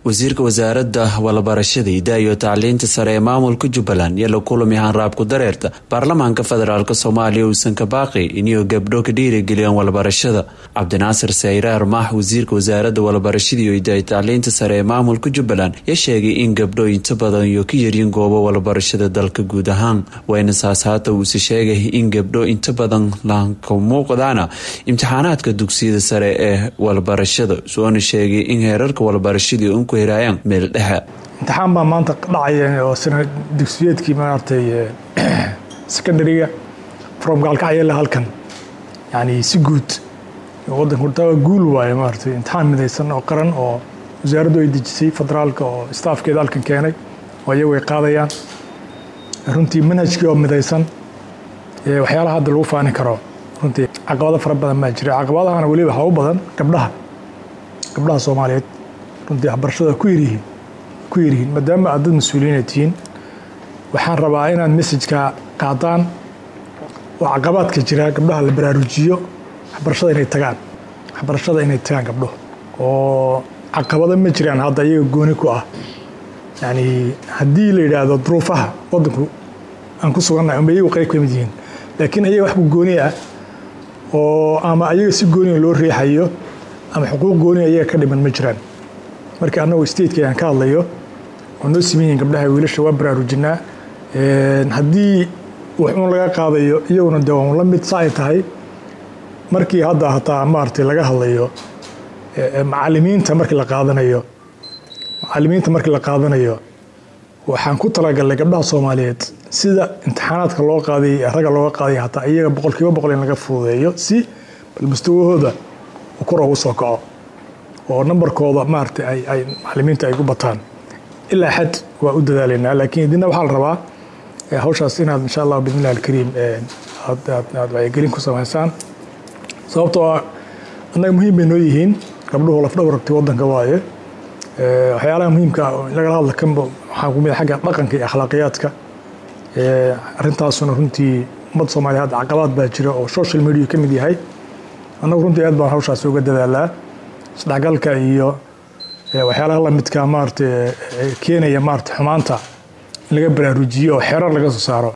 wasiirka wasaaradda walabarashada hidaha iyo tacliinta sare ee maamulka jubbaland iyo la kulami hanraabku dareerta baarlamaanka federaalk soomaaliya uusan ka baaqi inuu gabdho ka dhiirigeliyaan walabarashada cabdinaasir sayraar maax wasiirka wasaaradda walabarashada iyo hidaha tacliinta sare ee maamulka jubbaland ya sheegay in gabdho inta badan iyo ka yaryin goobo walabarashada dalka guud ahaan wayna saas haata uuse sheegay in gabdho inta badan laanka muuqdaana imtixaanaadka dugsiyada sare ee walabarashada soona sheegay in heerarka walabarashadii unku heraayaan meel dhexe imtixaan baa maanta dhacaya oo sana dugsiyeedkii maaragtay secondariga from gaalkacyala halkan yani si guud wadanku taa guul waaye maaragtay imtixaan midaysan oo qaran oo wasaaraddu ay dejisay federaalka oo staafkeeda halkan keenay oo iyagu ay qaadayaan runtii manhajkii oo midaysan waxyaalaha hadda lagu faani karo runtii caqabado fara badan baa jira caqabadahana weliba waxaa u badan gabdhaha gabdhaha soomaaliyeed runtii waxbarashada ku yaryihiin ku yaryihiin maadaama aad dad mas-uuliyiina tihiin waxaan rabaa inaad messajka qaadaan oo caqabaadka jira gabdhaha la baraarujiyo waxbarashada inay tagaan waxbarashada inay tagaan gabdho oo caqabado ma jiraan hadda iyaga gooni ku ah yani haddii la yidhaahdo duruufaha wadanku aan ku sugannahay uma iyagu qayb ka mid yihiin laakiin ayaga wax ku gooni ah oo ama ayaga si gooniga loo riixayo ama xuquuq gooniga ayaga ka dhiman ma jiraan marka annagu stateka aan ka hadlayo oo noo siman yihiin gabdhaha wiilasha waa baraarujinaa haddii wax uun laga qaadayo iyaguna de waan la mid sa ay tahay markii hadda hataa maaragtay laga hadlayo macalimiinta markii la qaadanayo macalimiinta markii la qaadanayo waxaan ku talagalnay gabdhaha soomaaliyeed sida imtixaanaadka loo qaaday ragga looga qaaday hataa iyaga boqolkiiba boqol in laga fududeeyo si bal mustawahooda kor ugu soo kaco oo nambarkooda maaragtay ay ay macalimiinta ay ku bataan ilaa xad waa u dadaalaynaa laakiin idina waxaa la rabaa hawshaas inaad insha allah bidnillahi alkariim aad aad wacyigelin ku samaysaan sababtoo ah annaga muhiim bay noo yihiin gabdhuhu lafdhabaragti waddanka waaye waxyaalaha muhiimka lagala hadla kanba waxaa ku mid xagga dhaqanka iyo akhlaaqiyaadka arrintaasuna runtii ummadda soomaaliya hadda caqabaad baa jira oo social media ka mid yahay annagu runtii aad baan hawshaas uga dadaalaa isdhexgalka iyo waxyaalaha lamidka maarata keenaya maarata xumaanta in laga baraarujiyo oo xeerar laga soo saaro